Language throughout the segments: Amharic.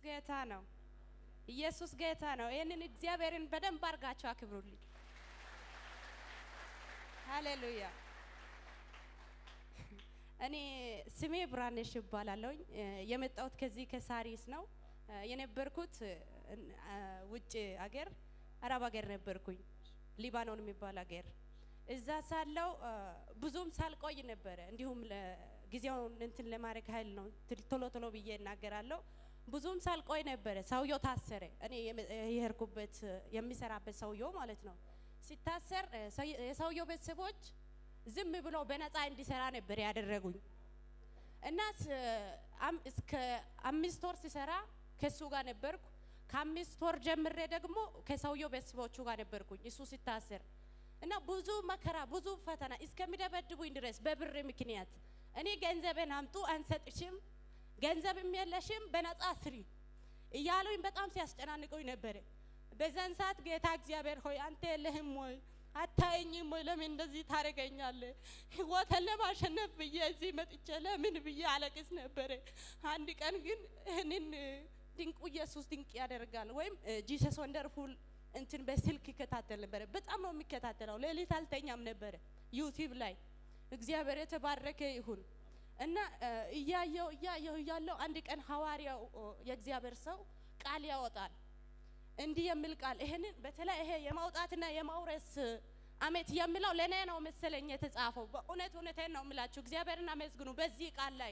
ጌታ ነው። ኢየሱስ ጌታ ነው። ይህንን እግዚአብሔርን በደንብ አድርጋችሁ አክብሩልኝ። ሃሌሉያ። እኔ ስሜ ብራነሽ እባላለሁኝ። የመጣሁት ከዚህ ከሳሪስ ነው። የነበርኩት ውጭ አገር አረብ ሀገር ነበርኩኝ፣ ሊባኖን የሚባል ሀገር። እዛ ሳለው ብዙም ሳልቆይ ነበረ። እንዲሁም ጊዜውን እንትን ለማድረግ ኃይል ነው ቶሎ ቶሎ ብዬ እናገራለሁ። ብዙም ሳልቆይ ነበረ ሰውየው ታሰረ። እኔ የሄድኩበት የሚሰራበት ሰውየው ማለት ነው። ሲታሰር የሰውየው ቤተሰቦች ዝም ብሎ በነፃ እንዲሰራ ነበር ያደረጉኝ እና እስከ አምስት ወር ሲሰራ ከሱ ጋር ነበርኩ። ከአምስት ወር ጀምሬ ደግሞ ከሰውየው ቤተሰቦቹ ጋር ነበርኩኝ እሱ ሲታሰር እና ብዙ መከራ ብዙ ፈተና እስከሚደበድቡኝ ድረስ በብር ምክንያት እኔ ገንዘብን አምጡ አንሰጥሽም፣ ገንዘብም የለሽም፣ በነፃ ስሪ እያሉኝ በጣም ሲያስጨናንቁኝ ነበረ። በዛን ሰዓት ጌታ እግዚአብሔር ሆይ አንተ የለህም ወይ አታየኝም ወይ? ለምን እንደዚህ ታደርገኛለህ? ህይወትን ለማሸነፍ ብዬ እዚህ መጥቼ ለምን ብዬ አለቅስ ነበረ። አንድ ቀን ግን ይህንን ድንቁ ኢየሱስ ድንቅ ያደርጋል ወይም ጂሰስ ወንደርፉል እንትን በስልክ ይከታተል ነበረ። በጣም ነው የሚከታተለው። ሌሊት አልተኛም ነበረ ዩቲዩብ ላይ። እግዚአብሔር የተባረከ ይሁን እና እያየው እያየው እያለው አንድ ቀን ሐዋርያው የእግዚአብሔር ሰው ቃል ያወጣል እንዲህ የሚል ቃል ይሄንን በተለይ ይሄ የማውጣትና የማውረስ አመት የሚለው ለእኔ ነው መሰለኝ የተጻፈው። በእውነት እውነቴን ነው የምላችሁ። እግዚአብሔርን አመስግኑ በዚህ ቃል ላይ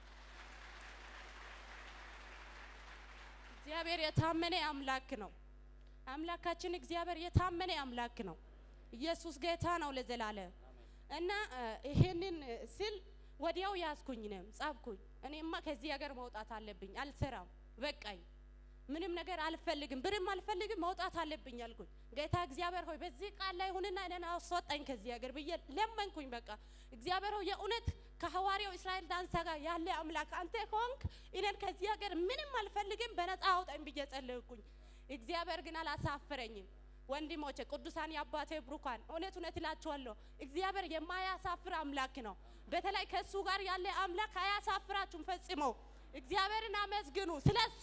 እግዚአብሔር የታመነ አምላክ ነው። አምላካችን እግዚአብሔር የታመነ አምላክ ነው። ኢየሱስ ጌታ ነው ለዘላለም እና ይሄንን ስል ወዲያው ያዝኩኝ ነው ጻፍኩኝ። እኔማ ከዚህ ሀገር መውጣት አለብኝ፣ አልሰራም፣ በቃኝ ምንም ነገር አልፈልግም፣ ብርም አልፈልግም፣ መውጣት አለብኝ አልኩኝ። ጌታ እግዚአብሔር ሆይ በዚህ ቃል ላይ ሁንና እኔን አስወጣኝ ከዚህ ሀገር ብዬ ለመንኩኝ። በቃ እግዚአብሔር ሆይ የእውነት ከሐዋርያው እስራኤል ዳንሳ ጋር ያለ አምላክ አንተ ሆንክ፣ እኔን ከዚህ ሀገር ምንም አልፈልግም፣ በነፃ አውጣኝ ብዬ ጸለይኩኝ። እግዚአብሔር ግን አላሳፈረኝም። ወንድሞቼ ቅዱሳን የአባቴ ብሩካን እውነት እውነት እላችኋለሁ እግዚአብሔር የማያሳፍር አምላክ ነው። በተለይ ከእሱ ጋር ያለ አምላክ አያሳፍራችሁም ፈጽሞ። እግዚአብሔርን አመስግኑ ስለሱ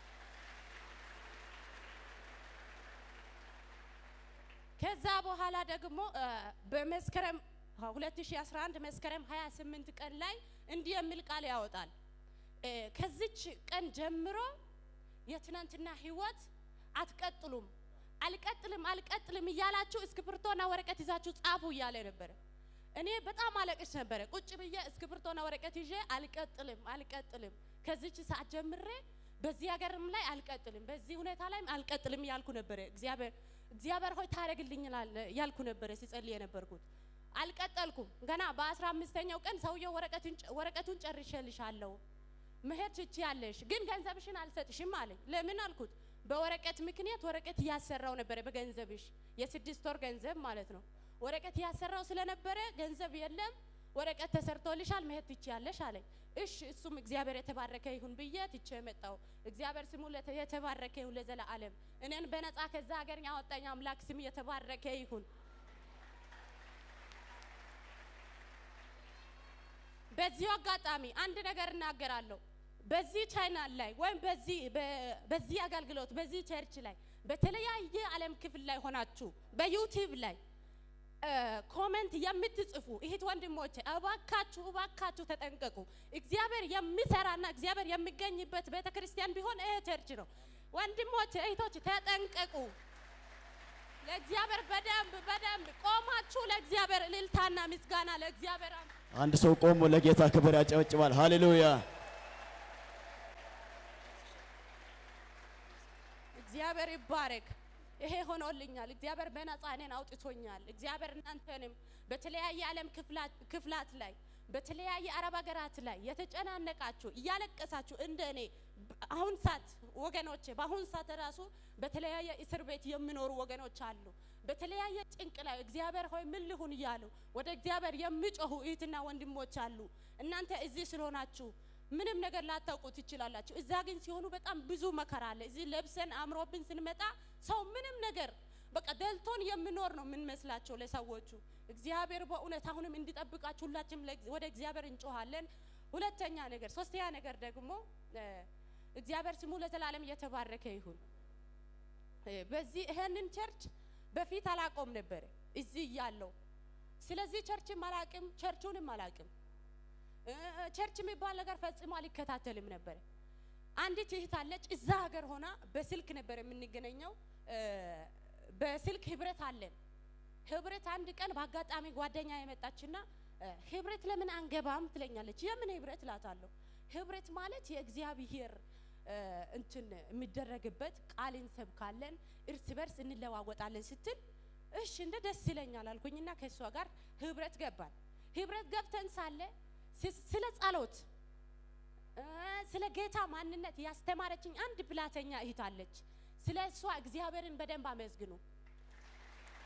ከዛ በኋላ ደግሞ በመስከረም 2011 መስከረም 28 ቀን ላይ እንዲህ የሚል ቃል ያወጣል። ከዚች ቀን ጀምሮ የትናንትና ህይወት አትቀጥሉም፣ አልቀጥልም፣ አልቀጥልም እያላችሁ እስክሪብቶና ወረቀት ይዛችሁ ጻፉ እያለ ነበረ። እኔ በጣም አለቅስ ነበረ። ቁጭ ብዬ እስክሪብቶና ወረቀት ይዤ አልቀጥልም፣ አልቀጥልም ከዚች ሰዓት ጀምሬ በዚህ ሀገርም ላይ አልቀጥልም፣ በዚህ ሁኔታ ላይም አልቀጥልም እያልኩ ነበረ። እግዚአብሔር እግዚአብሔር ሆይ ታደርግልኛል ያልኩ ነበረ ሲጸልይ የነበርኩት። አልቀጠልኩም። ገና በአስራ አምስተኛው ቀን ሰውየው ወረቀቱን ጨርሼልሻለሁ መሄድ ትችያለሽ፣ ግን ገንዘብሽን አልሰጥሽም አለኝ። ለምን አልኩት። በወረቀት ምክንያት ወረቀት እያሰራው ነበረ፣ በገንዘብሽ የስድስት ወር ገንዘብ ማለት ነው። ወረቀት እያሰራው ስለነበረ ገንዘብ የለም ወረቀት ተሰርቶልሻል መሄድ ትችያለሽ አለኝ። እሺ እሱም እግዚአብሔር የተባረከ ይሁን ብዬ ትቼ መጣሁ። እግዚአብሔር ስሙ የተባረከ ይሁን ለዘላለም። እኔን በነፃ ከዛ ሀገር ያወጣኝ አምላክ ስም የተባረከ ይሁን። በዚሁ አጋጣሚ አንድ ነገር እናገራለሁ። በዚህ ቻይናል ላይ ወይም በዚህ በዚህ አገልግሎት በዚህ ቸርች ላይ በተለያየ ዓለም ክፍል ላይ ሆናችሁ በዩቲዩብ ላይ ኮሜንት የምትጽፉ እህት ወንድሞቼ እባካችሁ እባካችሁ ተጠንቀቁ። እግዚአብሔር የሚሰራና እግዚአብሔር የሚገኝበት ቤተ ክርስቲያን ቢሆን ይሄ ቸርች ነው። ወንድሞቼ እህቶች ተጠንቀቁ። ለእግዚአብሔር በደንብ በደንብ ቆማችሁ ለእግዚአብሔር እልልታና ምስጋና ለእግዚአብሔር አንድ ሰው ቆሞ ለጌታ ክብር ያጨበጭባል። ሃሌሉያ! እግዚአብሔር ይባረክ። ይሄ ሆኖልኛል። እግዚአብሔር በነፃ እኔን አውጥቶኛል። እግዚአብሔር እናንተንም በተለያየ ዓለም ክፍላት ላይ በተለያየ አረብ ሀገራት ላይ የተጨናነቃችሁ እያለቀሳችሁ እንደ እኔ አሁን ሰዓት ወገኖቼ በአሁን ሰዓት ራሱ በተለያየ እስር ቤት የሚኖሩ ወገኖች አሉ። በተለያየ ጭንቅ ላይ እግዚአብሔር ሆይ ምን ልሁን እያሉ ወደ እግዚአብሔር የሚጮሁ እህትና ወንድሞች አሉ። እናንተ እዚህ ስለሆናችሁ ምንም ነገር ላታውቁ ትችላላችሁ። እዛ ግን ሲሆኑ በጣም ብዙ መከራ አለ። እዚህ ለብሰን አምሮብን ስንመጣ ሰው ምንም ነገር በቃ ደልቶን የምኖር ነው የምንመስላቸው ለሰዎቹ። እግዚአብሔር በእውነት አሁንም እንዲጠብቃችሁ ሁላችንም ወደ እግዚአብሔር እንጮሃለን። ሁለተኛ ነገር ሶስተኛ ነገር ደግሞ እግዚአብሔር ስሙ ለዘላለም እየተባረከ ይሁን። እ፣ በዚህ ይሄንን ቸርች በፊት አላቆም ነበረ እዚህ እያለው። ስለዚህ ቸርችም አላቅም፣ ቸርቹንም አላቅም። እ፣ ቸርች የሚባል ነገር ፈጽሞ አልከታተልም ነበረ። አንዲት እህት አለች እዛ ሀገር ሆና በስልክ ነበር የምንገናኘው። እ፣ በስልክ ህብረት አለን። ህብረት አንድ ቀን በአጋጣሚ ጓደኛ የመጣችና እ፣ ህብረት ለምን አንገባም ትለኛለች። የምን ህብረት እላታለሁ። ህብረት ማለት የእግዚአብሔር እ፣ እንትን የሚደረግበት ቃል እንሰብካለን፣ እርስ በርስ እንለዋወጣለን ስትል እሺ እንደ ደስ ይለኛል አልኩኝና ከእሷ ጋር ህብረት ገባን። ህብረት ገብተን ሳለ ስ- ስለ ጸሎት እ፣ ስለ ጌታ ማንነት ያስተማረችኝ አንድ ብላተኛ እህት አለች። ስለ እሷ እግዚአብሔርን በደንብ አመስግኑ።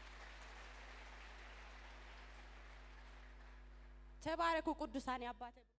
ተባረኩ ቅዱሳን አባተ